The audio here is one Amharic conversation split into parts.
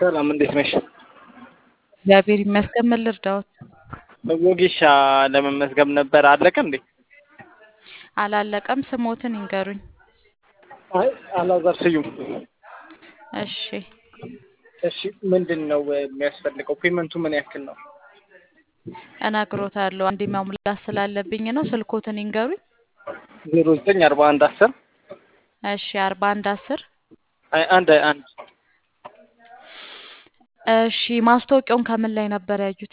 ሰላም እንዴት ነሽ? እግዚአብሔር ይመስገን። ምን ልርዳዎት? ወጌሻ ለመመዝገብ ነበር። አለቀ እንዴ? አላለቀም። ስሞትን ይንገሩኝ። አይ አላዛር ስዩም። እሺ እሺ ምንድን ነው የሚያስፈልገው? ፔመንቱ ምን ያክል ነው? እነግሮታለሁ። አንዴ መሙላት ስላለብኝ ነው። ስልኮትን ይንገሩኝ። ዜሮ ዘጠኝ አርባ አንድ አስር እሺ አርባ አንድ አስር አይ አንድ አይ አንድ እሺ ማስታወቂያውን ከምን ላይ ነበር ያዩት?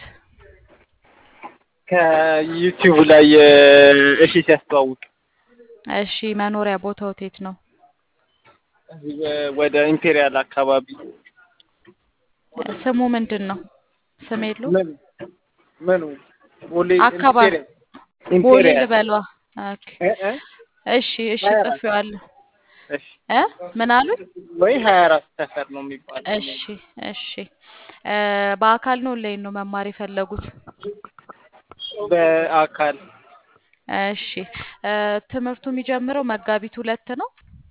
ከዩቲዩብ ላይ እሺ ሲያስተዋውቅ እሺ መኖሪያ ቦታው የት ነው? እዚህ ወደ ኢምፔሪያል አካባቢ ስሙ ምንድን ነው? ስም የለው ምን ምኑ ቦሌ አካባቢ ኢምፔሪያል ቦሌ ኢምፔሪያል ልበሏ። ኦኬ እ እ እሺ እሺ ጽፌዋለሁ። እሺ እ ምን አሉኝ? ወይ ሀያ አራት ሰፈር ነው የሚባለው። እሺ እሺ እ በአካል ነው ኦንላይን ነው መማር የፈለጉት? በአካል እሺ እ ትምህርቱ የሚጀምረው መጋቢት ሁለት ነው።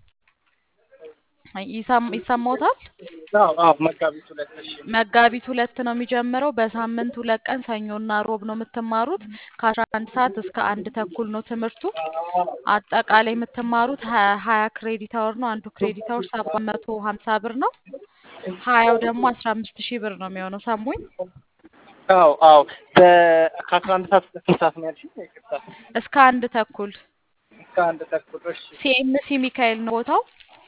ይሰም- ይሰማዎታል? አዎ አዎ መጋቢት ሁለት እሺ መጋቢት ሁለት ነው የሚጀምረው። በሳምንት ሁለት ቀን ሰኞና ሮብ ነው የምትማሩት። ከአስራ አንድ ሰዓት እስከ አንድ ተኩል ነው ትምህርቱ። አጠቃላይ የምትማሩት ሀያ ሀያ ክሬዲት አወር ነው። አንዱ ክሬዲት አወር ሰባት መቶ ሀምሳ ብር ነው። ሀያው ደግሞ አስራ አምስት ሺህ ብር ነው የሚሆነው። ሰሙኝ? አዎ አዎ በ- ከአስራ አንድ ሰዓት እስከ ስንት ሰዓት ነው ያልሽኝ? ይቅርታ እስከ አንድ ተኩል እስከ አንድ ተኩል እሺ ሲኤምሲ ሚካኤል ነው ቦታው።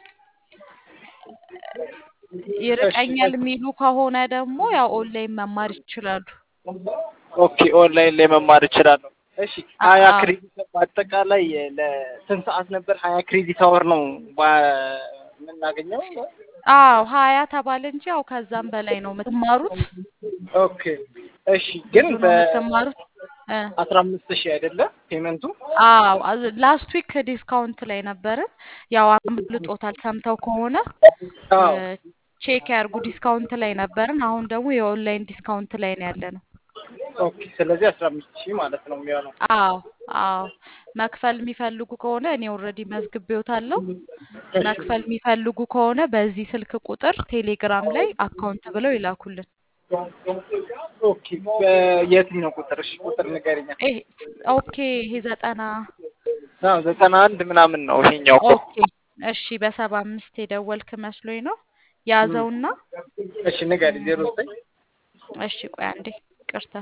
ይርቀኛል የሚሉ ከሆነ ደግሞ ያው ኦንላይን መማር ይችላሉ። ኦኬ ኦንላይን ላይ መማር እችላለሁ። እሺ አ- ሀያ አዎ። ክሬዲት በአጠቃላይ ለስንት ሰዓት ነበር? ሀያ ክሬዲት አወር ነው ባ- የምናገኘው? አዎ ሀያ ተባለ እንጂ ያው ከዛም በላይ ነው የምትማሩት። ኦኬ እሺ ግን ብዙ ነው በአስራ የምትማሩት። እ አምስት ሺህ አይደለም ፔመንቱ? አዎ ላስት ዊክ ዲስካውንት ላይ ነበርን። ያው አምልጦታል ሰምተው ከሆነ አዎ ቼክ ያርጉ። ዲስካውንት ላይ ነበርን። አሁን ደግሞ የኦንላይን ዲስካውንት ላይ ነው ያለ ነው። ኦኬ ስለዚህ አስራ አምስት ሺህ ማለት ነው የሚሆነው። አዎ አዎ መክፈል የሚፈልጉ ከሆነ እኔ ኦልሬዲ መዝግቤዎታለሁ። መክፈል የሚፈልጉ ከሆነ በዚህ ስልክ ቁጥር ቴሌግራም ላይ አካውንት ብለው ይላኩልን። ኦኬ በየትኛው ቁጥር? እሺ ቁጥር ንገሪኛ። ይሄ ኦኬ ይሄ ዘጠና አዎ ዘጠና አንድ ምናምን ነው ይሄኛው እኮ። ኦኬ እሺ በሰባ አምስት የደወልክ መስሎኝ ነው ያዘውና እሺ ንገሪ። ዜሮ ዘጠኝ እሺ ቆይ አንዴ ቅርታ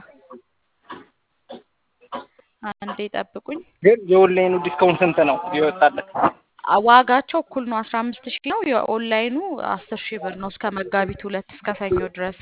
አንዴ ጠብቁኝ። ግን የኦንላይኑ ዲስካውንት ስንት ነው ይወጣለት? አ- ዋጋቸው እኩል ነው። አስራ አምስት ሺህ ነው። የኦንላይኑ አስር ሺህ ብር ነው እስከ መጋቢት ሁለት እስከ ሰኞ ድረስ።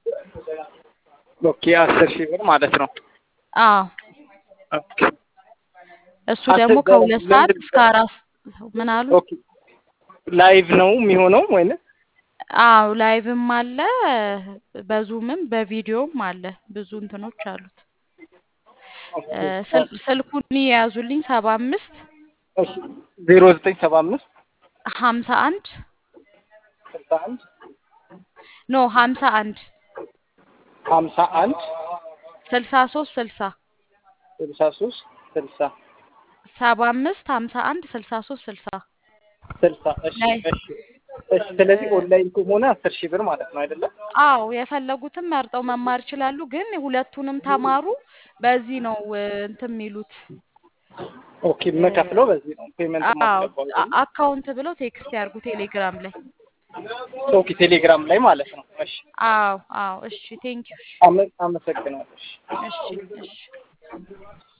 ኦኬ አስር ሺህ ብር ማለት ነው። አዎ ኦኬ እሱ አስር ደግሞ በ- ከሁለት ሰዓት ለምንድን- እስከ አራት ምን አሉ? ኦኬ ላይቭ ነው የሚሆነው ወይስ? አዎ ላይቭም አለ በዙምም በቪዲዮም አለ። ብዙ እንትኖች አሉት። እ ስል- ስልኩን የያዙልኝ ሰባ አምስት እሺ ዜሮ ዘጠኝ ሰባ አምስት ሀምሳ አንድ ስልሳ አንድ ኖ ሀምሳ አንድ ሀምሳ አንድ ስልሳ ሶስት ስልሳ ስልሳ ሶስት ስልሳ ሰባ አምስት ሀምሳ አንድ ስልሳ ሶስት ስልሳ ስልሳ እሺ ላይ እሺ እሺ ስለዚህ ኦንላይን ከሆነ አስር ሺህ ብር ማለት ነው አይደለም? አዎ የፈለጉትን መርጠው መማር ይችላሉ። ግን ሁለቱንም ተማሩ። በዚህ ነው እ፣ እንትን የሚሉት ኦኬ የምከፍለው በዚህ ነው ፔመንት አዎ ማስገባው አ- አካውንት ብለው ቴክስት ያርጉ ቴሌግራም ላይ። ኦኬ ቴሌግራም ላይ ማለት ነው። እሺ አዎ አዎ እሺ ቴንኪው አመ- አመሰግናለሁ። እሺ እሺ እሺ